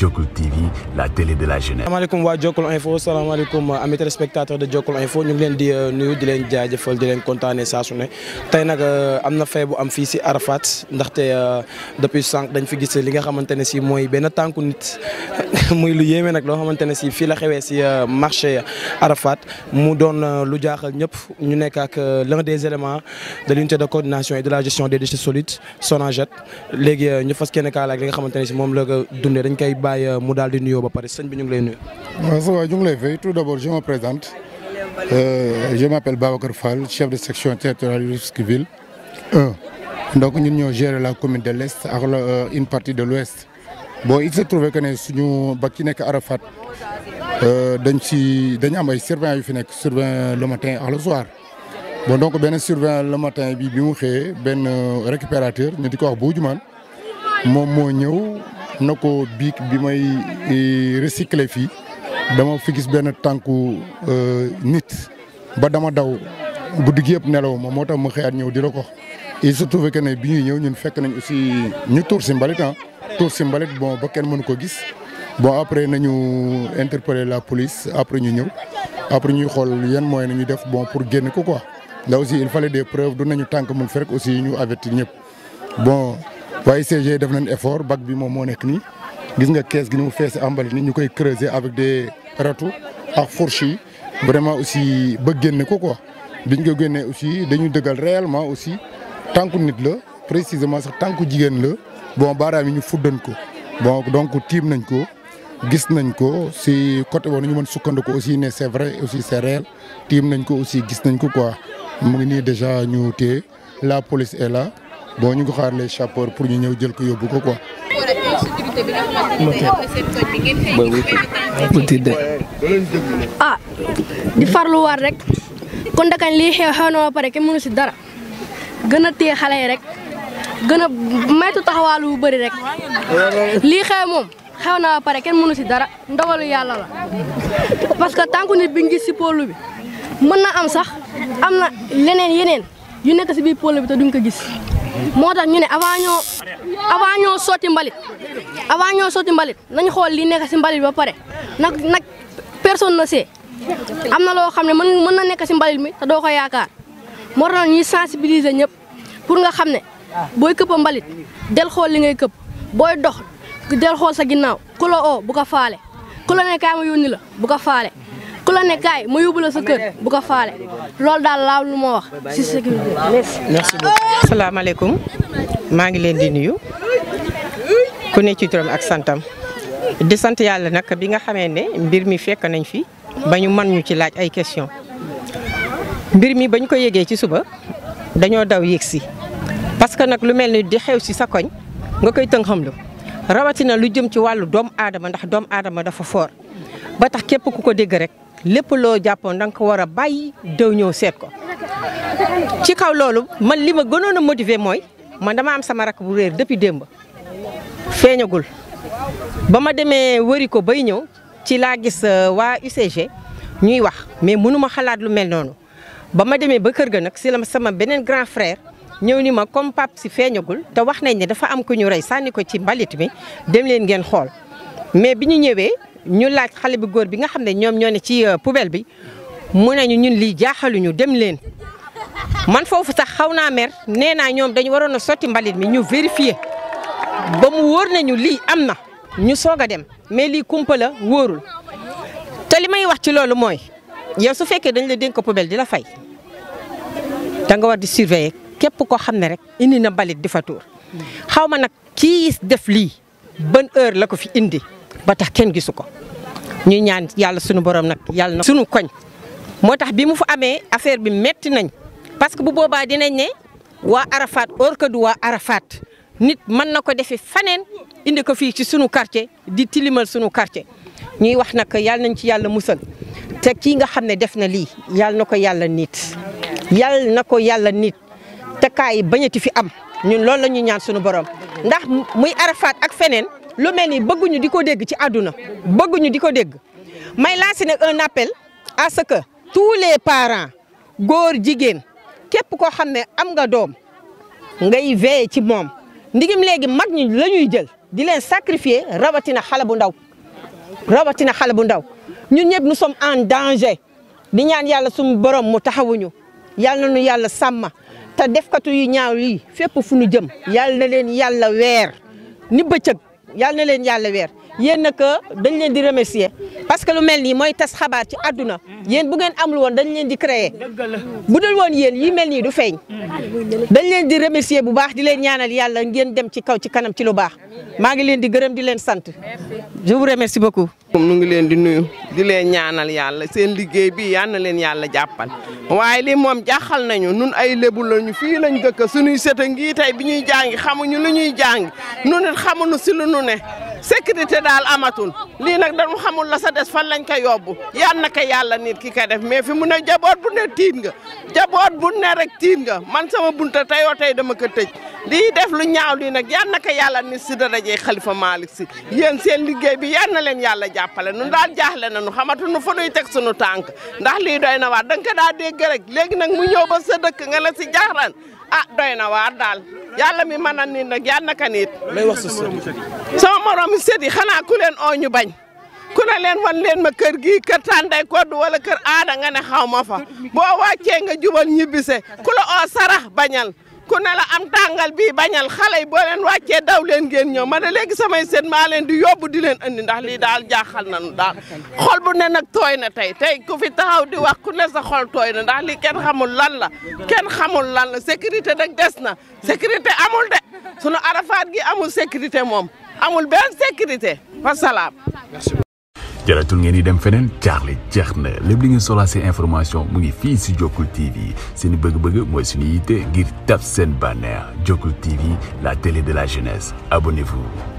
Jokul TV la télé de la jeunesse. salaamaaleykum waa Jokul Info salaamaaleykum amis téléspectateurs de Jokul Info ñu ngi leen di nuyu di leen jaajëfal di leen kontaanee saa su ne tey nag am na fay bu am fii si Arafat ndaxte depuis sànq dañ fi gis li nga xamante ne si mooy benn tànku nit muy lu yéeme nag loo xamante ne si fii la xewee si marché Arafat mu doon lu jaaxal ñëpp ñu nekk ak l'un des éléments de l'unité de coordination et de la gestion des déchets solides SONAGED léegi ñu fas kenn kaala ak li nga xamante ne si moom la ko dundee dañ koy bàyyi mu daal di nuyoo ba pare sëñ bi ñu ngi lay nuyu. waaw ça va ñu ngi lay fay tout d'abord je me présente euh, je m'appelle Babacar Fall chef de section territoriale Rufisque Ville 1 donc ñun ñoo gérer la commune de l'Est ak la une partie de l'Ouest bon il se trouve que ne suñu ba ci nekk Arafat dañ ci dañ am ay surveillants yu fi nekk surveillant le matin ak le soir bon donc benn surveillant le matin bi bi mu xëyee benn récupérateur ñu di ko wax Boujumaan moom moo ñëw na ko biig bi may recycler fii dama fi gis benn tànku nit ba dama daw guddi gi yëpp nelaw ma moo tax ma xëyaat ñëw di la ko il se trouve que ne bi ñuy ñëw ñun fekk nañ aussi ñu tuur si mbalit ah tuur si mbalit bon ba kenn mënu ko gis bon après nañu interpeller la police après ñu ñëw après ñuy xool yan moyen nañu def bon pour génn ko quoi là aussi il fallait des preuves du nañu tànk mun fi rek aussi ñu avertir ñëpp bon waaye ICG def nañ effort bac bi moom moo nekk nii gis nga kees gi ni mu fees embalit ni ñu koy creuser avec des râteaux ak fourche yi vraiment aussi ba génne ko quoi biñ ko génnee aussi dañu dëggal réellement aussi tànku nit la précisément sax tànku jigéen la bon baaraam yi ñu fuddan ko bon donc tiim nañ ko gis nañ ko si côté boobu ñu mën sukkandiku aussi ne c'est vrai aussi c'est réel tiim nañ ko aussi gis nañ ko quoi mu ngi nii déjà ñu téye la police est là bon ñu ngi xaar les sapeurs pour ñu ñëw jël ko yóbbu ko quoi. ah di farluwaat rek kon dakañ lii xew xew na ba pare kenn mënu si dara gën a téye xale yi rek gën a maytu taxawaalu bu bëri rek lii xew moom xew na ba pare kenn mënu si dara ndogalu yàlla la parce que tànku nit bi ngi gis si pôle bi mën na am sax am na leneen yeneen yu nekk si biir pôle bi te duñ ko gis moo tax ñu ne avant ñoo avant ñoo sotti mbalit avant ñoo sotti mbalit nañ xool li nekk si mbalit ba pare nag nag personne ne sait am na loo xam ne mën mën na nekk si mbalit mi te doo ko yaakaar moo tax ñuy sensibiliser ñëpp pour nga xam ne booy këpp mbalit del xool li ngay këpp booy dox del xool sa ginnaaw ku la oo bu ko faale ku la ne kaay ma yónni la bu ko faale ku la ne kaay ma yóbbu la sa kër bu ko faale loolu daal laaw lu ma wax si sécurité merci beaucoup. asalaamaaleykum maa ngi leen di nuyu ku ne ci turam ak santam di sant yàlla nag bi nga xamee ne mbir mi fekk nañ fi ba ñu mën ñu ci laaj ay question mbir mi ba ñu ko yégee ci suba dañoo daw yéeg si parce que nag lu mel ni di xew si sa koñ nga koy tënk xam lu rawatina lu jëm ci wàllu doomu aadama ndax doomu aadama dafa foor ba tax képp ku ko dégg rek lépp loo jàppoon da nga ko war a bàyyi dew ñëw seet ko ci kaw loolu man li ma gënoon a motiver mooy man dama am sama rakk bu réer depuis démb feeñagul ba ma demee wëri ko bay ñëw ci laa gis waa UCG ñuy wax mais mënuma xalaat lu mel noonu ba ma demee ba kër ga nag si la sama beneen grand frère ñëw ni ma comme pap si feeñagul te wax nañ ne dafa am ku ñu rey sànni ko ci mbalit mi dem leen ngeen xool mais bi ñu ñëwee ñu laaj xale bu góor bi nga xam ne ñoom ñoo ne ci poubelle bi mu nañu ñun lii jaaxaluñu dem leen man foofu sax xaw naa mer nee naa ñoom dañu waroon a sotti mbalit mi ñu vérifier ba mu wóor nañu lii am na ñu soog a dem mais lii kumpa la wóorul te li may wax ci loolu mooy yow su fekkee dañ la dénk poubelle di la fay da nga war di surveiller képp koo xam ne rek indi na mbalit di fa tuur xaw ma nag kii def lii ban heure la ko fi indi ba tax kenn gisu ko ñuy ñaan yàlla sunu borom nag yàlla na sunu koñ moo tax bi mu fa amee affaire bi metti nañ parce que bu boobaa dinañ ne waa Arafat or que du waa Arafat nit mën na ko defee faneen indi ko fii ci sunu quartier di tilimal sunu quartier ñuy wax nag yàlla nañ ci yàlla musal te kii nga xam ne def na lii yàlla na ko yàlla nit yàlla na ko yàlla nit te kaay bañati fi am ñun loolu la ñuy ñaan sunu borom ndax muy Arafat ak feneen lu mel ni bëgguñu di ko dégg ci àdduna bëgguñu di ko dégg may lancer nag un appel à ce que tous les parents góor jigéen képp koo xam ne am nga doom ngay veiller ci moom ndigim léegi mag ñi la ñuy jël di leen sacrifier rawatina xale bu ndaw rawatina xale bu ndaw ñun ñëpp nous sommes en danger di ñaan yàlla suñu borom mu taxawuñu yàlla na nu yàlla sàmma te defkatu yu ñaaw yi fépp fu ñu jëm yàlla na leen yàlla weer ni bëccëg yàlla na leen yàlla weer yéen nag dañ leen di remercier parce que lu mel nii mooy tas xabaar ci àdduna yéen bu ngeen amul woon dañ leen di créer bu dul woon yéen yi mel nii du feeñ dañ leen di remercier bu baax di leen ñaanal yàlla ngeen dem ci kaw ci kanam ci lu baax maa ngi leen di gërëm di leen sant je vous remercie beaucoup. nu ngi leen di nuyu di leen ñaanal yàlla seen liggéey bi yal na leen yàlla jàppal waaye li moom jaaxal nañu nun ay lébu lañu fii lañ dëkk suñuy sët a ngi tey bi ñuy jàngi xamuñu lu ñuy jàngi nu nit xamuñu si lu nu ne sécurité daal amatul lii nag dañu xamul la sa des fan lañ ko yóbbu yal na ko yàlla nit ki ko def mais fi mu ne jaboot bu ne tiit nga jaboot bu ne rek tiit nga man sama bunta teyoo tey dama ko tëj lii def lu ñaaw lii nag yal na ko yàlla nit si darajee Xalifa Malick si yéen seen liggéey bi yal na leen yàlla jàppale nun daal jaaxle nañu xamatuñu fa nuy teg sunu tànk ndax lii doy na waar da nga ko daa dégg rek léegi nag mu ñëw ba sa dëkk nga la si jaaxlan ah doy na waar daal yàlla mi mën a nit nag yal na ko nit lay wax sa sët sama moromu sët yi xanaa ku leen oo ñu bañ ku ne leen wan leen ma kër gii kër tànday kodd wala kër aada nga ne xaw ma fa boo wàccee nga jubal ñibbise ku la oo sarax bañal ku ne la am tàngal bii bañal xale yi boo leen wàccee daw leen ngeen ñëw ma ne léegi samay sët maa leen di yóbbu di leen andi ndax lii daal jaaxal nañu daal xol bu ne nag tooy na tey tey ku fi taxaw di wax ku ne sa xol tooy na ndax lii kenn xamul lan la kenn xamul lan la sécurité nag des na sécurité amul de sunu arafaat gi amul sécurité moom amul benn sécurité wasalaam jaratul ngeen di dem feneen jaaxle jeex na lépp li ngeen soxlaa seen information mu ngi fii si Jokkul TV seen bëgg-bëgg mooy suñu yitte ngir tab seen bànneex Jokkul TV la télé de la jeunesse abonnez-vous